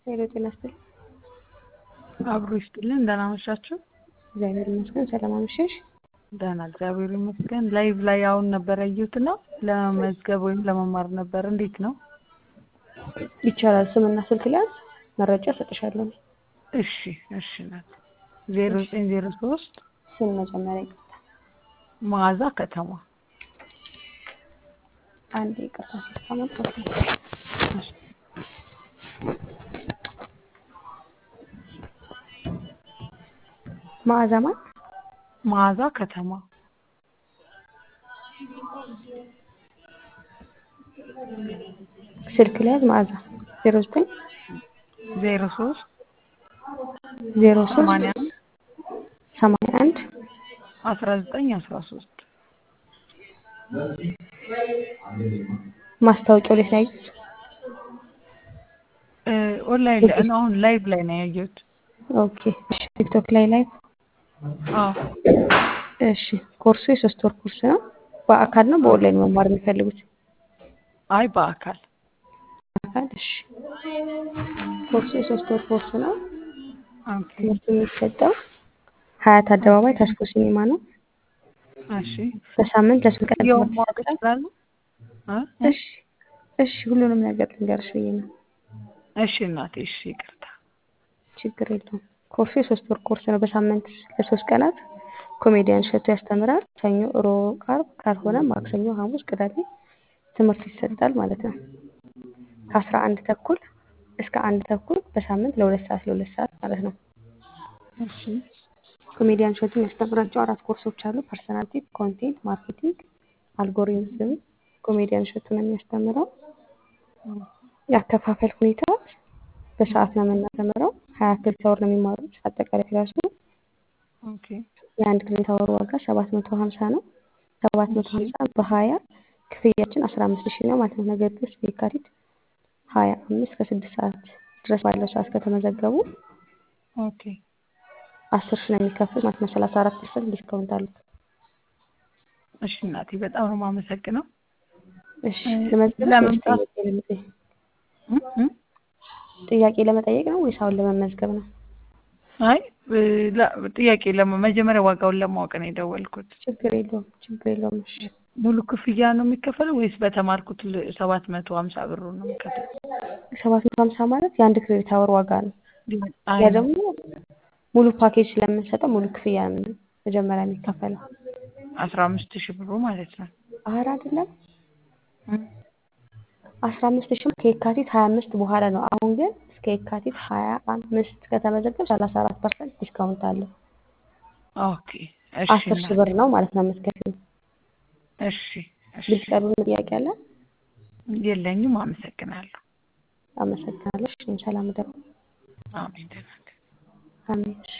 ሄሎ ጤና ይስጥልኝ። አብሮ ይስጥልን። ደህና መሻችሁ? እግዚአብሔር ይመስገን። ሰላም አመሸሽ? ደህና እግዚአብሔር ይመስገን። ላይቭ ላይ አሁን ነበር ያየሁት እና ለመመዝገብ ወይም ለመማር ነበር። እንዴት ነው? ይቻላል። ስምና ስልክ ሊያዝ መረጃ እሰጥሻለሁ። እሺ እሺ ናት ዜሮ ዘጠኝ ዜሮ ሶስት ስም መጀመሪያ ይቅርታ፣ መዓዛ ከተማ አንድ ይቅርታ ስታመጣ መዓዛ ማን? መዓዛ ከተማ ስልክ ሊያዝ መዓዛ ዜሮ ዘጠኝ ዜሮ ሶስት ዜሮ ሶስት ሰማንያ አንድ ሰማንያ አንድ አስራ ዘጠኝ አስራ ሶስት ማስታወቂያው ላይ ያዩት ኦንላይን ላይ ነው። አሁን ላይቭ ላይ ነው ያየሁት። ኦኬ። እሺ ቲክቶክ ላይ ላይ አዎ እሺ። ኮርሱ የሶስት ወር ኮርስ ነው። በአካል ነው በኦንላይን መማር የሚፈልጉት? አይ በአካል በአካል እሺ። ኮርሱ የሶስት ወር ኮርስ ነው። ኦኬ ትምህርቱ የሚሰጠው ሀያት አደባባይ ታስኮ ሲኒማ ነው። እሺ በሳምንት ለስንት ቀን ያው ትምህርት ማወቅ ይሰጣል? ይችላሉ? እ? እሺ እሺ፣ ሁሉንም ነገር ልንገርሽ ብዬ ነው። እሺ እናቴ እሺ ይቅርታ። ችግር የለውም። ኮርሱ የሶስት ወር ኮርስ ነው። በሳምንት ለሶስት ቀናት ኮሜዲያን እሸቱ ያስተምራል። ሰኞ፣ ሮብ፣ ዓርብ ካልሆነ ማክሰኞ፣ ሐሙስ፣ ቅዳሜ ትምህርት ይሰጣል ማለት ነው። ከአስራ አንድ ተኩል እስከ አንድ ተኩል በሳምንት ለሁለት ሰዓት ለሁለት ሰዓት ማለት ነው። እሺ ኮሜዲያን እሸቱ የሚያስተምራቸው አራት ኮርሶች አሉ። ፐርሰናሊቲ፣ ኮንቴንት ማርኬቲንግ፣ አልጎሪዝም ኮሜዲያን እሸቱ ነው የሚያስተምረው። የአከፋፈል ሁኔታ በሰዓት ነው የምናስተምረው። ሀያ ክሬዲት አወር ነው የሚማሩት አጠቃላይ ክላሱ ኦኬ የአንድ ክሬዲት አወር ዋጋ ሰባት መቶ ሀምሳ ነው። ሰባት መቶ ሀምሳ በሀያ ክፍያችን አስራ አምስት ሺህ ነው ማለት ነው። ነገር ግን እስከ የካቲት ሀያ አምስት ከስድስት ሰዓት ድረስ ባለው ሰዓት ከተመዘገቡ ኦኬ አስር ሺህ ነው የሚከፍሉት ማለት ነው። ሰላሳ አራት ፐርሰንት ዲስካውንት አሉት። እሺ እናቴ በጣም ነው የማመሰግነው። እሺ ልመዝግብ ወይስ ለመምጣት ጥያቄ ለመጠየቅ እ? እ? ጥያቄ ለመጠየቅ ነው ወይስ አሁን ለመመዝገብ ነው? አይ እ፣ ላ- ጥያቄ ለማ መጀመሪያ ዋጋውን ለማወቅ ነው የደወልኩት። ችግር የለውም ችግር የለውም። እሺ ሙሉ ክፍያ ነው የሚከፈለው ወይስ በተማርኩት ሰባት መቶ ሀምሳ ብሩ ነው የሚከፈለው? ሰባት መቶ ሀምሳ ማለት የአንድ ክሬዲት አወር ዋጋ ነው። አይ ያ ነው ደግሞ ሙሉ ፓኬጅ ስለምንሰጠው ሙሉ ክፍያ ነው መጀመሪያ የሚከፈለው። አስራ አምስት ሺህ ብሩ ማለት ነው። አረ አይደለም እ? አስራ አምስት ሺህ ከየካቲት ሀያ አምስት በኋላ ነው። አሁን ግን እስከ የካቲት ሀያ አምስት ከተመዘገብ ሰላሳ አራት ፐርሰንት ዲስካውንት አለው። ኦኬ እሺ አስር ሺህ እናቴ ብር ነው ማለት ነው የምትከፍይው። እሺ እሺ ግልጽ ያልሆነ ጥያቄ አለ? የለኝም። አመሰግናለሁ። አመሰግናለሁ። እሺ፣ ሰላም ደሩ። አሜን ደህና ነኝ። አሜን። እሺ